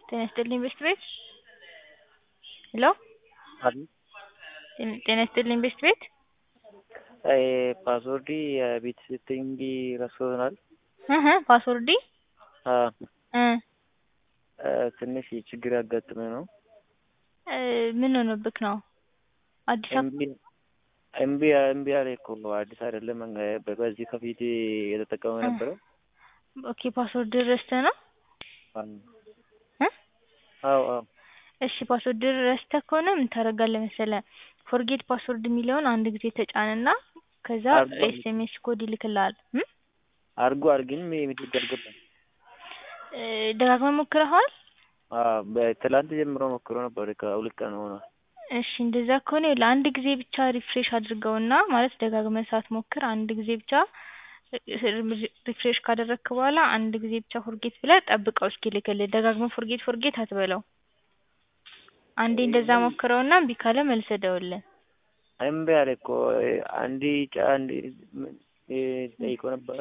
ጤና ይስጥልኝ ቤስት ቤት ሄሎ አቤት ጤና ይስጥልኝ ቤስት ቤት ፓስወርድ የቤት ሴቲንግ ረስቶናል። እህ ፓስወርዲ እ ትንሽ ችግር ያጋጥመ ነው። ምን ሆኖብክ ነው? አዲስ አበባ እምቢ እምቢ እምቢ አለ እኮ አዲስ አይደለም በዚህ ከፊት የተጠቀመ ነበረ። ኦኬ ፓስወርድ ረስተህ ነው? እ አዎ አዎ እሺ ፓስወርድ ረስተህ ከሆነ ምን ታደርጋለህ መሰለህ ፎርጌት ፓስወርድ የሚለውን አንድ ጊዜ ተጫንና ከዛ አርጓል። ኤስኤምኤስ ኮድ ይልክልሃል። እም አርጎ አርግን የሚደግ አልገባም። እ ደጋግመህ ሞክረኸዋል? አዎ በትላንት ጀምሮ ሞክሮ ነበር ከሁለት ቀን ሆኗል። እሺ እንደዛ ከሆነ ለአንድ ጊዜ ብቻ ሪፍሬሽ አድርገውና ማለት ደጋግመህ ሳትሞክር አንድ ጊዜ ብቻ ሪፍሬሽ ካደረግክ በኋላ አንድ ጊዜ ብቻ ፎርጌት ብለህ ጠብቀው እስኪልክልህ። ደጋግመህ ፎርጌት ፎርጌት አትበለው። አንዴ እንደዛ ሞክረውና እምቢ ካለ መልሰህ ደውልልን። እምቢ አለ እኮ አንዴ ጫ አንዴ ጠይቆ ነበረ።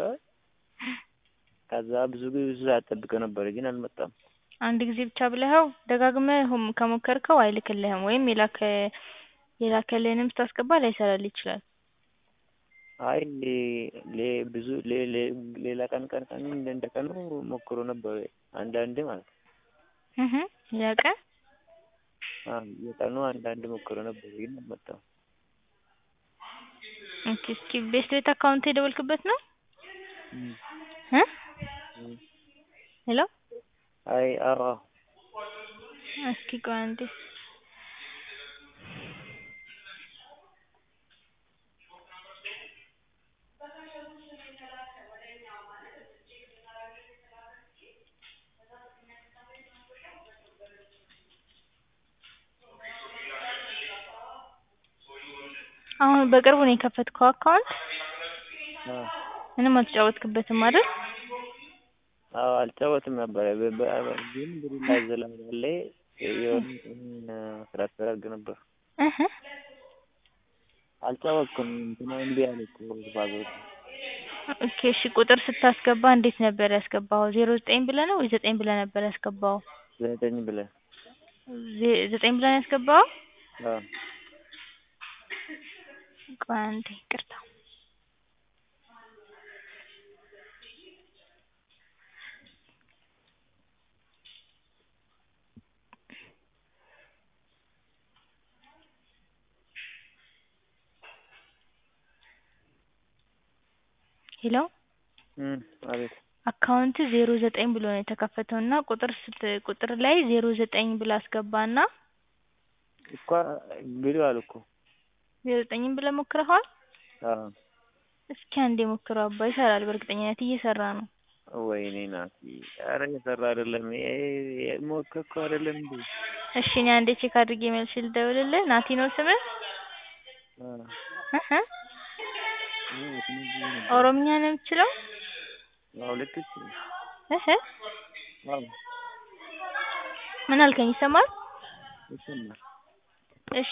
ከዛ ብዙ ብዙ ሰዓት ጠብቀው ነበር ግን አልመጣም። አንድ ጊዜ ብቻ ብለኸው ደጋግመህ ሁም- ከሞከርከው አይልክልህም ወይም የላከ የላከልህንም ስታስገባ ላይሰራልህ ይችላል። አይ ሌ ብዙ ሌ ሌ ሌላ ቀን ቀን ቀን እንደ ቀኑ ሞክሮ ነበር አንዳንዴ ማለት ነው። እህ ያ ቀን አዎ የቀኑ አንዳንድ ሞክሮ ነበር ግን አልመጣም። ኦኬ እስኪ ቤስት ቤት አካውንት የደወልክበት ነው? እም እ እም ሄሎ አይ አዎ እስኪ ቆይ አንዴ አሁን በቅርቡ ነው የከፈትከው አካውንት? አዎ ምንም አልተጫወትክበትም አይደል? አዎ አልጫወትም ነበረ በ በ ግን ብሩ ላዘላለ የሆነ ትራንስፈር አድርግ ነበር። እህ አልጫወትኩም እንትና እምቢ አለ እኮ ፓስወርድ ኦኬ እሺ ቁጥር ስታስገባ እንዴት ነበር ያስገባኸው? ዜሮ ዘጠኝ ብለህ ነው ወይ ዘጠኝ ብለህ ነበር ያስገባኸው? ዘጠኝ ብለህ ዜ- ዘጠኝ ብለህ ነው ያስገባኸው? አዎ ቆይ አንዴ ይቅርታ ሄሎ እም አቤት አካውንት ዜሮ ዘጠኝ ብሎ ነው የተከፈተው እና ቁጥር ስት ቁጥር ላይ ዜሮ ዘጠኝ ብለህ አስገባና እኮ ብለዋል እኮ ዜሮ ዘጠኝም ብለህ ሞክረኸዋል? አዎ እስኪ አንዴ ሞክረው አባ ይሰራል በእርግጠኝነት እየሰራ ነው። ወይኔ ናቲ ኧረ እየሰራ አይደለም ሞከርከው አይደለም እንዴ? እሺ እኔ አንዴ ቼክ አድርጌ መልሼ ልደውልልህ። ናቲ ነው ስምህ? አዎ እህ አዎ ትንሽ ነበር ኦሮምኛ ነው የምትችለው? አዎ ልክ እሱ እህ አዎ ምን አልከኝ ይሰማል? ይሰማል